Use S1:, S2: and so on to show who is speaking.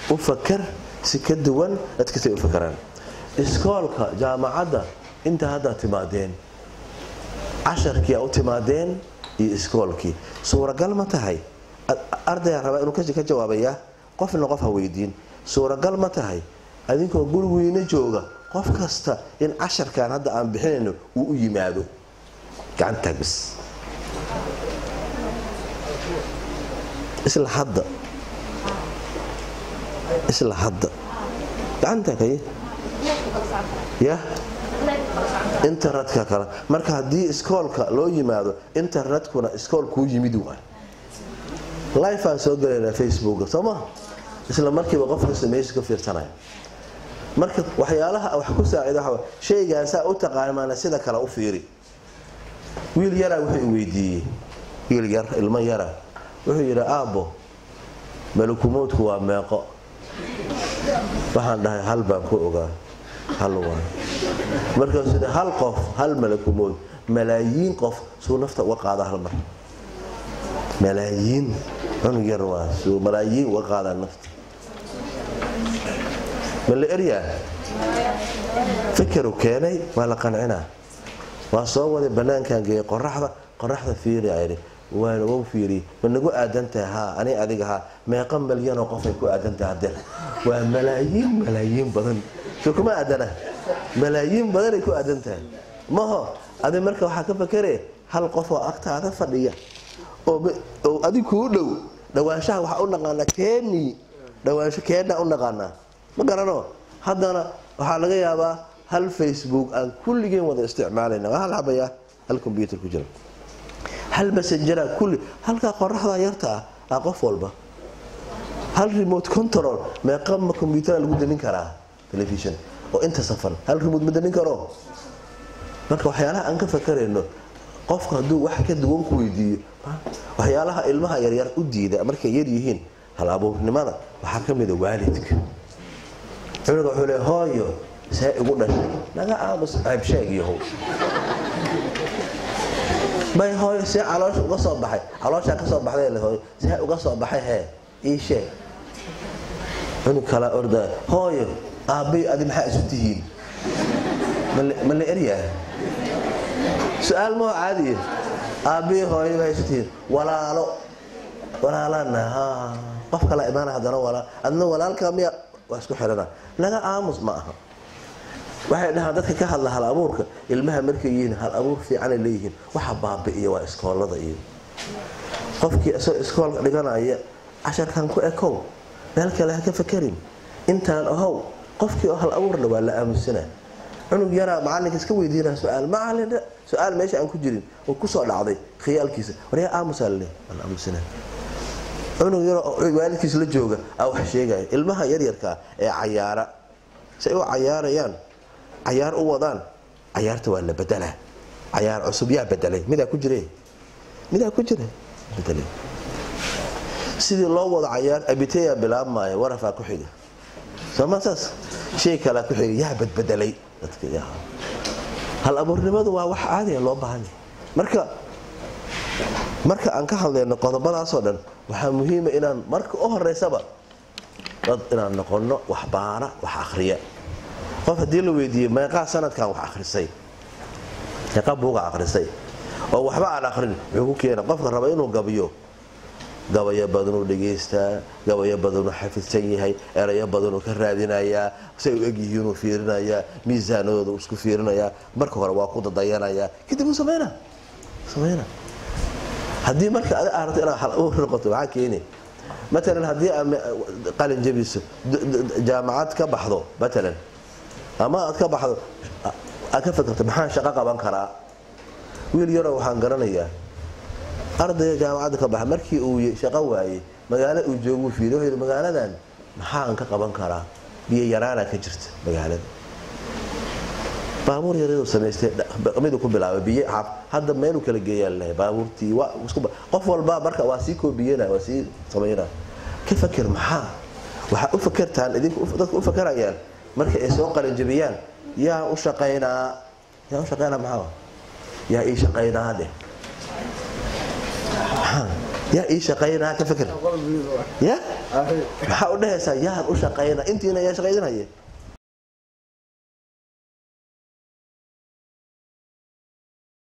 S1: u fakar si ka duwan dadkasay u fakaraan iskoolka jaamacadda inta haddaa timaadeen casharkii a u timaadeen iyo iskoolkii suuragal ma tahay ardaygaa rabaa inuu ka jawaabayaa qofna qof ha weydiin suuragal ma tahay adinkoo gurigiina jooga qof kasta in casharkan hadda aan bixinayno uu u yimaado gacantaag bis isla hadda isla hadda gacantaag haye yah internetka kale marka haddii iskoolka loo yimaado internetkuna iskool kuu yimid waay lifeaan soo galaynaa facebooka soo maha isla markiiba qof kasta meesha ka fiirsanaya marka waxyaalaha wax ku saacida waxa shaygaasaa u taqaanmaana sida kale u fiiri wiil yaraa wuxuu i weydiiyey wiil yar ilmo yara wuxuu yidhi aabbo malakumoodku waa meeqo waxaan dhahay hal baan ku ogaa hal waa markaasuu yidhi hal qof hal malakumood malaayiin qof suu nafta uga qaada hal mar malaayiin cunug yar waa suu malaayiin uga qaadaa nafta ma la eryaa fikeru keenay waa la qancinaa waa soo waday bannaankan geeyay qoraxda qoraxda fiiri ayidhi waana wou fiiriyey ma nagu aadantahay haa ani adiga haa meeqa malyanoo qofay ku aadantahay hadeer waa malaayiin malaayiin badan soo kuma aadana malaayiin badanay ku aadan tahay maho adi marka waxaa ka fakere hal qof oo agtaada fadhiya oo adig kuu dhow dhawaanshaha waxaa u naqaanaa keeni dhawaansho keena u naqaanaa ma garano haddana waxaa laga yaabaa hal facebook aan kulligeen wada isticmaalayna waa hal habaya hal combyuter ku jira hal messenjera kulli halkaa qoraxda yarta ah ah qof walba hal remote control meeqa ma combyutera lagu damin karaa telefishon oo inta safan hal remote ma damin karo marka waxyaalaha aan ka fakarayno qofku hadduu wax ka duwan ku weydiiyo waxyaalaha ilmaha yaryar u diida markay yar yihiin hal abuurnimada waxaa ka mida waalidka cunuga wuxuu le hooyo see igu dhashay naga aamus ceeb sheeg yahow may hooyo see caloosha uga soo baxay calooshaa ka soo baxday le hooyo see uga soo baxay hee ii sheeg cunug kalaa ordaa hooyo aabbay adi maxaa isu tihiin ma la eryaa su-aal maho caadiya aabbihi hooyo maxaa isu tihiin walaalo walaalana qof kala imaana haddana walaa adna walaalka miya waa isku xidhana naga aamus ma aha waxay dhahaan dadka ka hadla hal abuurka ilmaha markay yihiin hal abuur fiicanay leeyihiin waxa baabi'iya waa iskoolada iyo qofkii isagoo iskoolka dhiganaya casharkan ku ekow meel kale ha ka fakerin intaan ahow qofkii oo hal abuurna waa la aamusana cunug yaraa macalinka iska weydiina su-aal macalin su-aal meesha aan ku jirin oo kusoo dhacday khiyaalkiisa waryaa aamusaa lale waa la aamusana cunug yaroo waalidkiis la jooga aa wax sheegaya ilmaha yaryarkaa ee cayaara say u cayaarayaan cayaar u wadaan cayaarta waa la bedelaa cayaar cusub yaa bedelay midaa ku jire midaa ku jira bedelay sidii loo wado cayaar abiteyaa bilaabmaya warafaa ku xiga sooma saas shay kalea ku xiga yaa badbedelay dadka hal abuurnimadu waa wax caadiya loo baahanya marka marka aan ka hadlayno qodobadaasoo dhan waxaa muhiima inaan marka u horeysaba dad inaan noqono wax baara wax akhriya qof haddii la weydiiyey meeqaa sanadkan wax akhrisay meeqa buuga akhrisay oo waxba aan akhrin muxuu ku keena qofka raba inuu gabiyo gabayo badanuu dhegaystaa gabayo badanuu xafidsan yahay erayo badanuu ka raadinayaa say u egyihiinuu fiirinayaa miisaanadooda isku fiirinayaa marka hore waa ku dadayanayaa kadib uu samayna samayna haddii marka adi aad rabto inaad hal abuur noqoto maxaa keeni matalan haddii aad qalin jabiso jaamacad ka baxdo matalan ama aad ka baxdo aad ka fakarto maxaan shaqo qaban karaa wiil yaroo waxaan garanayaa ardayga jaamacadda ka baxa markii uu shaqo waayey magaalo uu jooguu fiiriy wuxuu yidhi magaaladan maxaan ka qaban karaa biyo yaraana ka jirta magaalada baabuur yaraduu samaystay miduu ku bilaabay biyo hadda meeluu kala geeyaa lalehay baabuurtii qof walba marka waa sii koobiyena waa sii samayna ka faker maxaa waxaa u fakertaan idinku dadka u fakerayaan marka ay soo qalinjabiyaan yaa u shaqaynaa yaa u shaqaynaa maxaa yaa ii shaqaynaa dheh yaa ii shaqaynaa ka fikir ya maxaa u dhehaysaa yaan u shaqayna intiina yaa shaqaydinaya